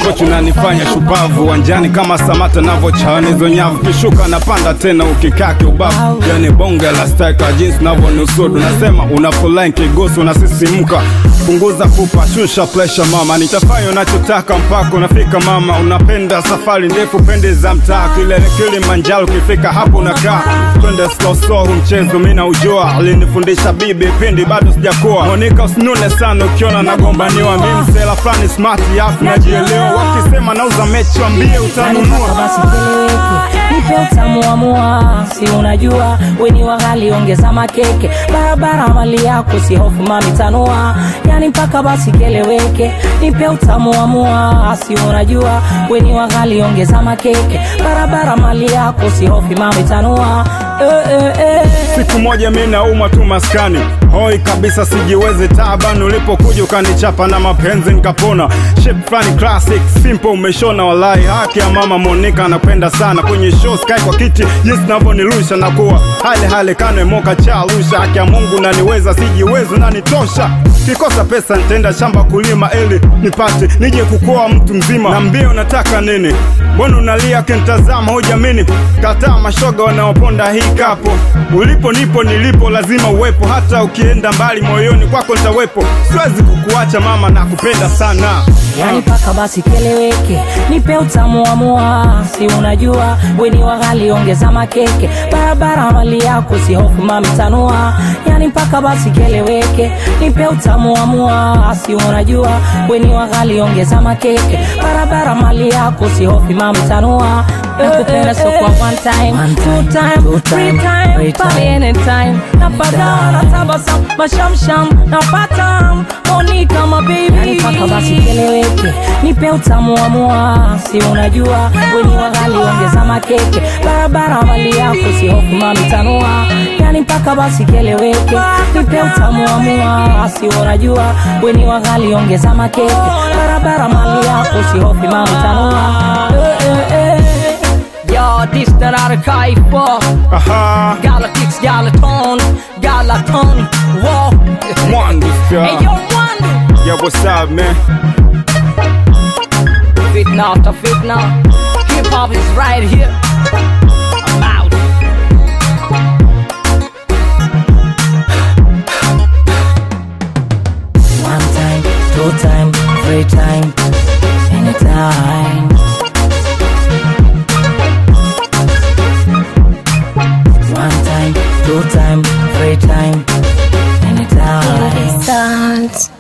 kochi unanifanya shupavu uwanjani kama samata navochana hizo nyavu kishuka napanda tena ukikaa kiubavu yani bonge la steka jinsi navyonusudu nasema unafulai kigosi unasisimka punguza pupa shusha presha mama nitafanya unachotaka mpaka unafika mama unapenda safari ndefu pende za mtaa kilele kilimanjaro ukifika hapo unakaa twende slow slow huu mchezo mi naujua alinifundisha bibi pindi bado sijakuwa monika usinune sana ukiona nagombaniwa mi msela fulani smart afu najielewa wakisema nauza mechi wambie Mpaka utanunua basi keleweke, nipe utamu wa mua, si unajua weni wa ghali, ongeza makeke, barabara mali yako, si hofu mami tanua, yani mpaka basi keleweke, nipe utamu wa mua, si unajua weni wa ghali, ongeza makeke, barabara mali yako, si hofu mami tanua, eh, eh, eh. siku moja mi naumwa tu maskani hoi kabisa sijiwezi taban ulipokuja ukanichapa na mapenzi nikapona shape fulani classic simple umeshona walai haki ya mama monika anapenda sana kwenye show sky kwa kiti jinsi navyonirusha na kuwa hale hale kanwe moka cha arusha haki ya mungu naniweza sijiwezi nanitosha kikosa pesa nitaenda shamba kulima ili nipate nije kukoa mtu mzima na mbio unataka nini mbona unalia kintazama hujamini kataa mashoga wanaoponda hii kapo ulipo nipo nilipo lazima uwepo hata ukienda mbali moyoni kwako nitawepo siwezi kukuacha mama na kupenda sana yani mpaka basi keleweke, nipe utamu wa mua, si unajua weni wa ghali, ongeza makeke, barabara mali yako, si hofu mami tanua, yani mpaka basi keleweke, nipe utamu wa mua, si unajua weni wa ghali, ongeza makeke, barabara mali yako, si hofu mami tanua, nakupenda so kwa one time, two time, three time, pale anytime, napata natabasam, mashamsham, napata Monica my baby, yani mpaka basi keleweke, nipe utamu wa mua, si unajua weni wa ghali, ongeza makeke, barabara mali yako, si hofu mami tanua, yani mpaka basi keleweke, nipe utamu wa mua, si unajua weni wa ghali, ongeza makeke, barabara mali yako, si hofu mami tanua, eh, eh, eh. Ja, this that I kai for aha Galactics, Galaton, Galaton, wow mwandu Hey yo, Wandu yeah what's up man Fitna after fitna Hip hop is right here I'm out One time, two time, three time, anytime. One time, two time, three time, anytime. Dance.